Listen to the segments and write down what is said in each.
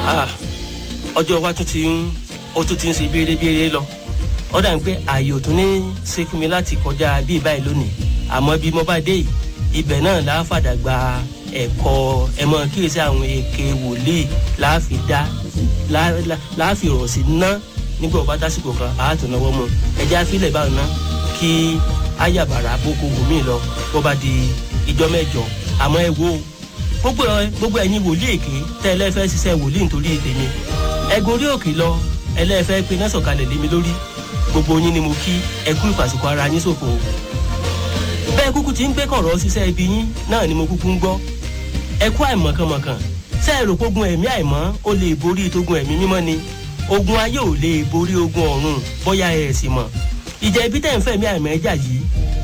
Ah, ọjọ́ wa tún ti ń ó tún ti ń ṣe béèrè-béèrè lọ ó dà ń pé ààyè ò tún ní ṣe fún mi láti kọjá bíi báyìí lónìí àmọ́ bí mo bá dé yìí ibẹ̀ náà la fàdà gba ẹ̀kọ́ ẹ̀mọ́ kíyèsí àwọn èké wòlíì láàfin dá láàfin rọ̀ sí ná nígbà ọba tásìkò kan àátò náwó mu ẹjẹ́ àfilẹ̀ báwọn ná kí ayàbàrà boko wòmí lọ bó bá di ìjọ mẹ́jọ àmọ́ ẹ wo gbogbo gbogbo ẹ̀yin wòlíì èké tẹ́ ẹ lẹ́fẹ́ ṣiṣẹ́ wòlíì nítorí tèmi ẹ̀gùn orí òkè lọ ẹlẹ́fẹ́ pe náà sọ̀kalẹ̀ lé mi lórí gbogbo yín ni mo kí ẹ kú ìfàsìkò ara yín ṣòfò bẹ́ẹ̀ kúkú ti ń gbé kọ̀rọ̀ ṣiṣẹ́ ibi yín náà ni mo kúkú ń gbọ́ ẹ kú àìmọ̀kànmọ̀kàn ṣé ẹ rò pógun ẹ̀mí àìmọ́ ó lè borí tógun ẹ̀mí mímọ́ ni ogun ayé ò lè borí ogun ọ̀run bóyá ẹ sì mọ̀ ìjà ibi tẹ̀ ń fẹ̀mí àìmọ́ ẹja yìí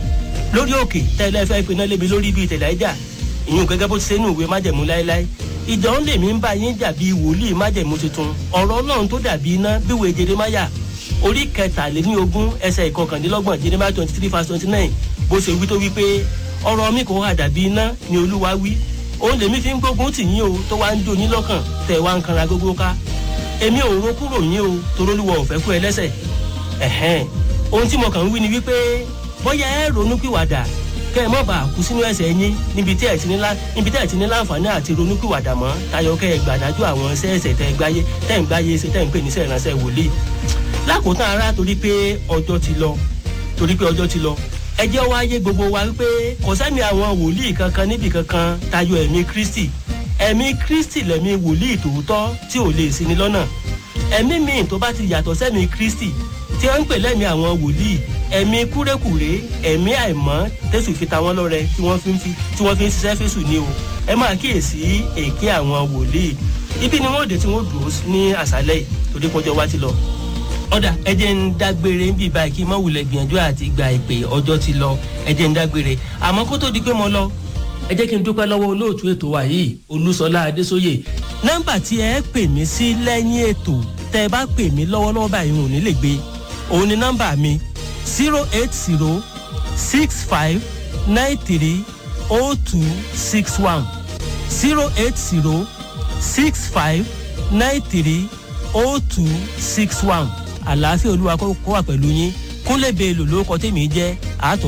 lórí òkè tẹ́lẹ̀ fẹ́ pinná lébi lórí bíi tẹ̀lé ẹja ìyún gẹ́gẹ́ bó ti ṣe nù ìwé májẹ̀mú láéláé ìjọ ń lèmi ń bá yín jà bíi wòlíì májẹ̀mú tuntun ọ̀rọ̀ ọlọ́run tó dàbí iná bíwèé jeremáyà orí kẹtàléní ogún ẹsẹ̀ ìkọkàndínlọ́gbọ̀n jeremáyà twenty three verse twenty nine bó ṣe wí tó wí pé ọ̀rọ̀ mi kò hà dàbí iná ni olúwa wí òun lèmi fi ń gbógun tì yín o tó wá ń jó yín lọ́kàn tẹ̀ wá ń kanra gógó ká èmi ò ro kúrò yín o torólúwọ̀ ò fẹ́ kú ẹ lẹ́sẹ̀ ẹ̀hẹ́n ohun tí mo kàn ń wí ni wípé bóyá ẹ ronú pìwàdà kẹ́ ẹ mọ̀ bá kú sínú ẹ̀sẹ̀ yín níbi tí ẹ̀ ti ní lá níbi tí ẹ̀ ti ní láǹfààní àti ronú pìwàdà mọ́ tayọ kẹ́ ẹ gbàdájú àwọn sẹ́ẹ̀sẹ̀ tẹ́ gbáyé tẹ́ ń gbáyé ṣe tẹ́ ń pè ní sẹ́ẹ̀ránṣẹ́ wòlíì lákòótán ara torí pé ọjọ́ ti lọ torí pé ọjọ́ ti lọ ẹ jẹ́ wá yé gbogbo wa wípé kò sẹ́mi àwọn wòlíì kankan níbì kankan tayọ ẹ̀mí kristi ẹ̀mí kristi lẹ̀mí wòlíì tòótọ́ tí ò lè sí ni lọ́nà ẹ̀mí míì tó bá ti yàtọ̀ sẹ́mi kristi tí wọ́n ń pè lẹ́mí àwọn wòlíì ẹ̀mí kúrékùré ẹ̀mí àìmọ́ tẹ̀sù fi ta wọ́n lọ́rẹ tí wọ́n fi ń fi tí wọ́n fi ń ṣiṣẹ́ fésù ni o ẹ máa kíyèsí èké àwọn wòlíì ibi ni wọ́n dé tí wọ́n dùn ní àṣálẹ̀ yìí torí pọ́jọ́ wá ti lọ ọ̀dà ẹ jẹ́ ń dágbére ń bì báyìí kí mọ̀wùlẹ̀ gbìyànjú àti gba ìpè ọjọ́ ti lọ ẹ jẹ́ ń dágbére àmọ́ kó tó di pé mo lọ ẹ jẹ́ kí n dúpẹ́ lọ́wọ́ olóòtú ètò wa yìí olúṣọlá adésóyè nọ́mbà tí ẹ pè mí sí lẹ́yìn ètò tẹ́ ẹ bá pè mí lọ́wọ́lọ́wọ́ báyìí ò ní lè gbé òun ni nọ́mbà mi zero eight zero six five nine three oh two six one zero eight zero six five nine three oh two six one àlàáfíà olúwa kó wà pẹ̀lú yín kúnlẹ̀ bẹ́ẹ̀ lò lórúkọ tèmi jẹ́ àátún.